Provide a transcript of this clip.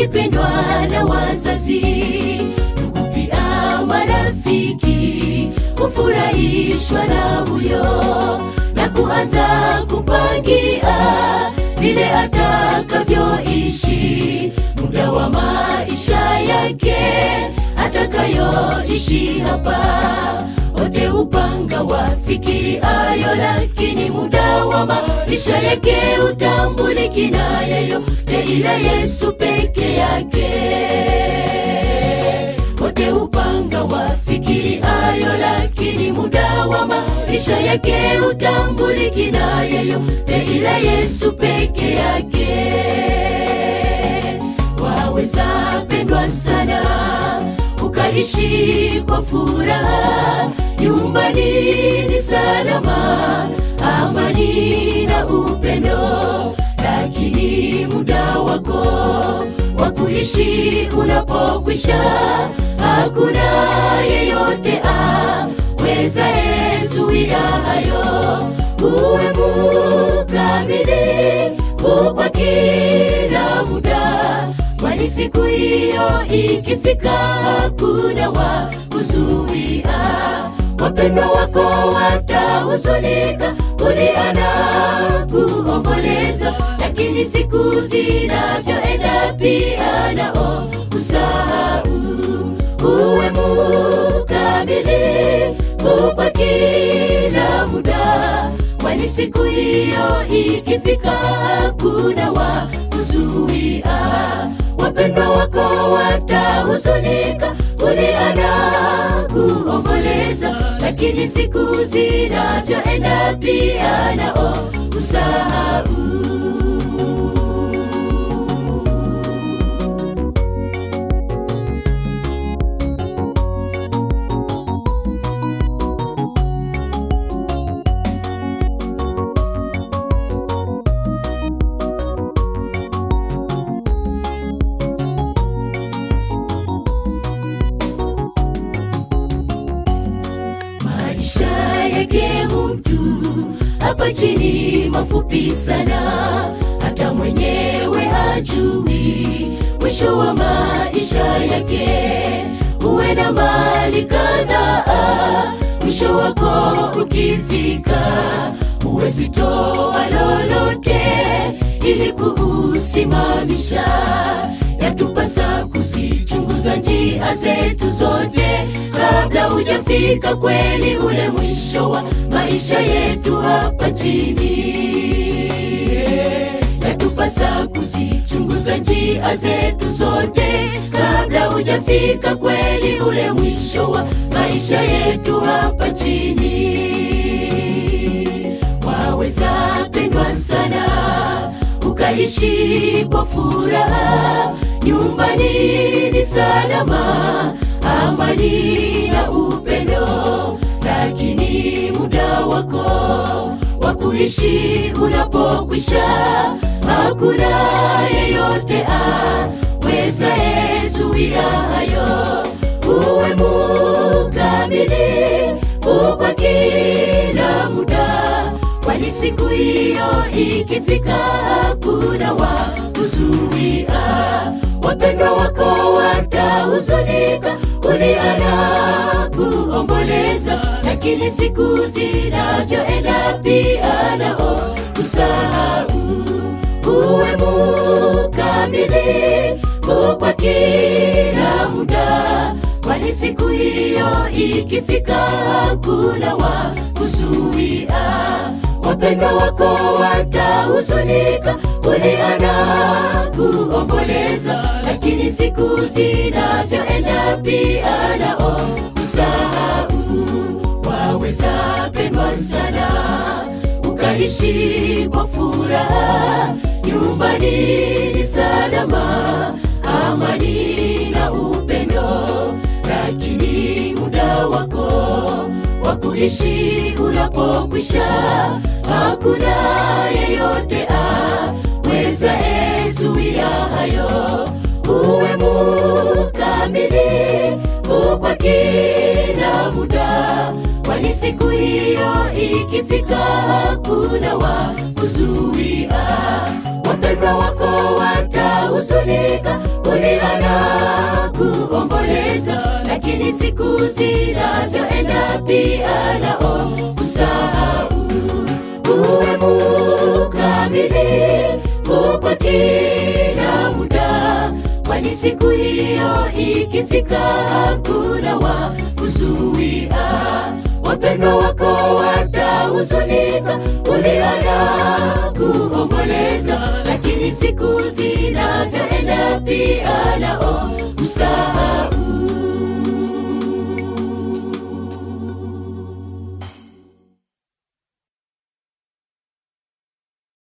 ukipendwa na wazazi, ndugu pia marafiki, hufurahishwa na huyo na kuanza kupangia vile atakavyoishi muda wa maisha yake atakayoishi hapa. Wote upanga wafikiri ayo, lakini muda wa maisha yake utambuliki na yeyote ila Yesu peke yake. Wote upanga wafikiri ayo, lakini muda wa maisha yake utambuliki na yeyote ila Yesu peke yake. Waweza pendwa sana ukaishi kwa furaha, nyumbani ni salama, amani na upendo, lakini muda wako wa kuishi unapokwisha, hakuna yeyote aweza ezuia hayo. Uwe mukamilifu kwa kila muda kwani siku hiyo ikifika, hakuna wa kuzuia. Wapendwa wako watahuzunika, kulia na kuomboleza, lakini siku zinavyoenda pia nao usahau. Uwe mukamilifu kwa kila muda, kwani siku hiyo ikifika, hakuna wa kuzuia wapendwa wako watahuzunika, kulia na kuomboleza, lakini siku zinavyoenda pia nao usahau. maisha yake mtu hapa chini mafupi sana, hata mwenyewe hajui mwisho wa maisha yake. Uwe na mali kadhaa, mwisho wako ukifika, huwezi toa lolote ili kuusimamisha. Yatupasa kuzichunguza njia zetu zote kabla hujafika kweli ule mwisho wa maisha yetu hapa chini. Yatupasa kuzichunguza njia zetu zote kabla hujafika kweli ule mwisho wa maisha yetu hapa chini. Waweza pendwa sana ukaishi kwa furaha, nyumbani ni salama, amani na upendo, lakini muda wako wa kuishi unapokwisha, hakuna yeyote aweza ezuia hayo. Uwe mukamilifu kwa kila muda, kwani siku hiyo ikifika, hakuna wa kuzuia. Wapendwa wako watahuzunika, kulia na kuomboleza, lakini siku zinavyoenda pia nao usahau. Uwe mukamilifu kwa kila muda, kwani siku hiyo ikifika, hakuna wa kuzuia. Wapendwa wako watahuzunika, kulia na kuomboleza, lakini siku zinavyoenda pia nao usahau. Waweza pendwa sana ukaishi kwa furaha, nyumbani ni salama, amani na upendo, lakini muda wako wa kuishi unapokwisha, hakuna yeyote aweza ezuia hayo. Uwe mukamilifu kwa kila muda, kwani siku hiyo ikifika, hakuna wa kuzuia. Wapendwa wako watahuzunika, uliona kuomboleza, lakini siku zinavyoenda pia nao usahau. Uwe mkamilifu kwa kila muda, kwani siku hiyo ikifika hakuna wa kuzuia. Wapendwa wako watahuzunika, uliona kuomboleza, lakini siku zinavyoenda pia nao usahau.